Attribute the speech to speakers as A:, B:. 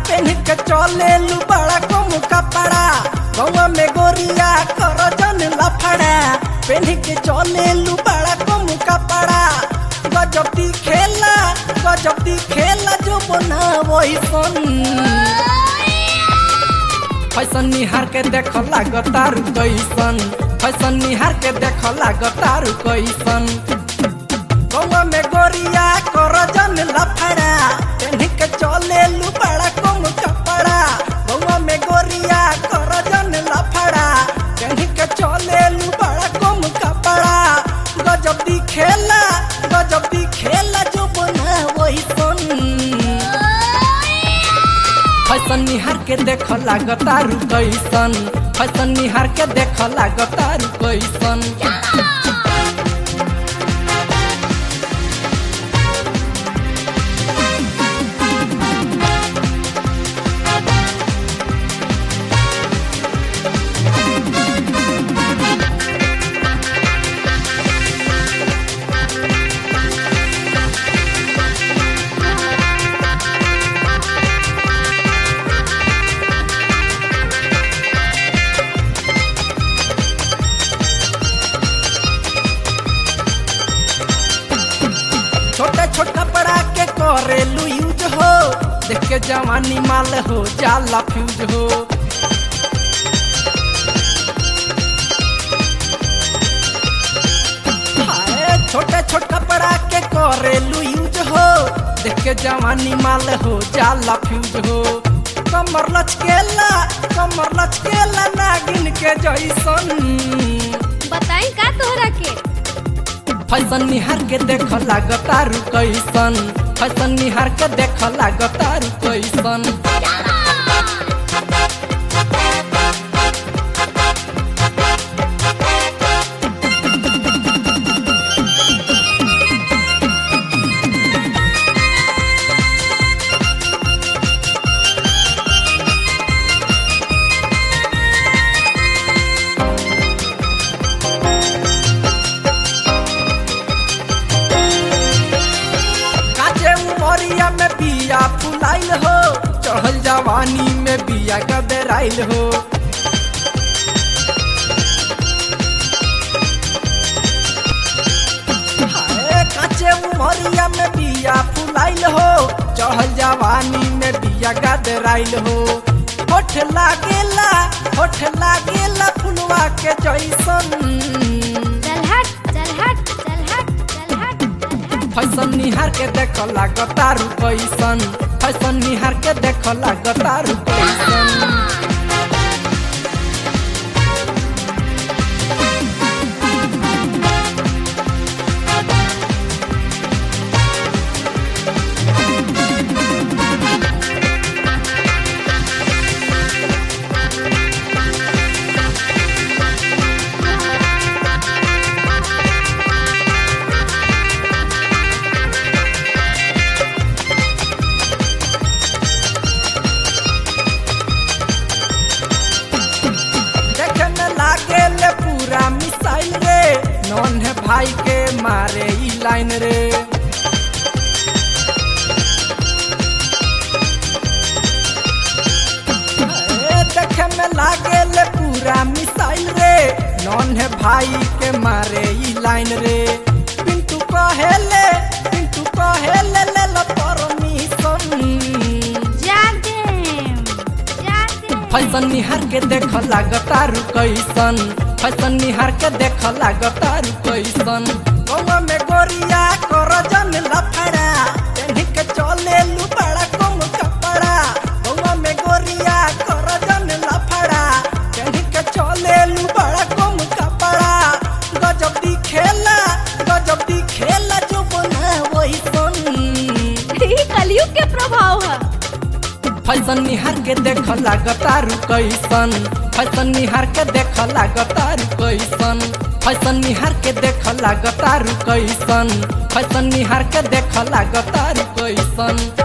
A: PAN के चले लू बड़ा कम कपड़ा गौवा में गोरिया कर जन लफड़ा पेन के चले लू बड़ा कम कपड़ा गजब दी खेला गजब दी खेला जो बना वही सन फैसन निहार के देख लागतारू कैसन फैसन निहार के देख लागतारू कैसन गौवा में गोरिया कर जन लफड़ा पेन्ही के चले लू बड़ा कम कपड़ा गौवा में गोरिया कर जन लफड़ा पेन्ही के चले लू बड़ा कम कपड़ा गजब दी खेला गजब दी खेला जो बना वही सन फैसन निहार के देख लागतारू कैसन फैसन निहार के देख लागतारू कैसन छोटे छोटा बड़ा के करेलू यूज हो देख के जवानी माल हो जाला फ्यूज हो हाय, छोटे छोटा बड़ा के करेलू यूज हो देख के जवानी माल हो जाला फ्यूज हो कमर लचकेला कमर लचकेला नागिन के जैसन
B: बताई का तोहरा के
A: फैसन निहार के देख लागतारू कैसन फैसन निहार के देख लागतारू कैसन काचे उमरिया में बिया फुलाइल हो चढ़ल जवानी में बिया गदराइल हो हाय, काचे उमरिया में बिया फुलाइल हो चढ़ल जवानी में बिया गदराइल हो होठ लागेला होठ लागेला फुलवा के जैसन
B: चल हट चल हट चल हट चल हट चल हट
A: फैसन निहार के देख लागतारू कैसन फैसन निहार के देख लागतारू कैसन देखे में लागे ले पूरा मिसाइल रे नॉन है भाई के मारे ई लाइन रे ए, देखे में लागे ले पूरा मिसाइल रे नॉन है भाई के मारे ई लाइन रे पिंटू कहेले पिंटू कहेले ले लो परमिशन
B: जागे जागे
A: फैसन निहार के देख लागतारू कैसन फैसन निहार के देख लागतारू कैसन गौवा में गोरिया कर जन लफड़ा पेन्ही के चले लू बड़ा कम कपड़ा गौवा में गोरिया कर जन लफड़ा पेन्ही के चले लू बड़ा कम कपड़ा गजब दी खेला गजब दी खेला जो बना वही सन
B: ई कलयुग के प्रभाव है
A: फैसन निहार के देख लागतारू कैसन फैसन निहार के देख लागतारू कैसन फैसन निहार के देख लागतारू कैसन फैसन निहार के देख लागतारू कैसन